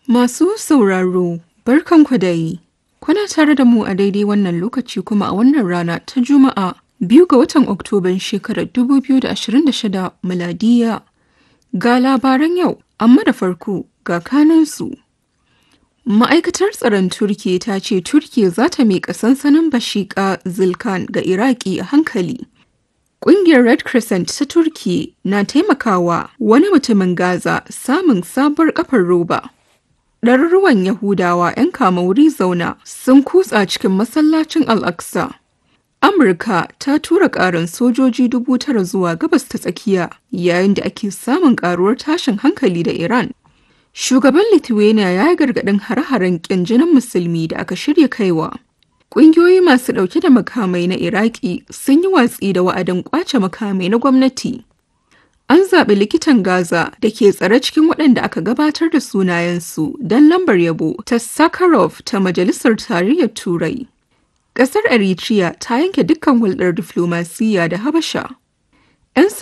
Masu sauraro, barkanku da yi. Kuna tare da mu a daidai wannan lokaci kuma a wannan rana ta Juma'a biyu ga watan Oktoban shekarar 2026 miladiya. Ga labaran yau, amma da farko ga kanansu. Ma'aikatar tsaron Turki ta ce Turki za ta miƙa sansanin Bashika Zilkan ga Iraki a hankali. Ƙungiyar Red Crescent ta Turki na taimakawa wani mutumin Gaza samun sabuwar kafar roba. Ɗaruruwan Yahudawa 'yan kama wuri zauna sun kutsa cikin masallacin Al-Aqsa. Amurka ta tura ƙarin sojoji dubu tara zuwa gabas ta tsakiya yayin da ake samun ƙaruwar tashin hankali da Iran. Shugaban Lithuania ya yi gargaɗin hare-haren ƙin jinin musulmi da aka shirya kaiwa. Ƙungiyoyi masu ɗauke da makamai na Iraki sun yi watsi da wa'adin ƙwace makamai na gwamnati. An zaɓi likitan Gaza da ke tsare cikin waɗanda aka gabatar da sunayensu don lambar yabo ta Sakharov ta Majalisar Tarayyar Turai. Ƙasar Eritrea ta yanke dukkan hulɗar diflomasiyya da Habasha.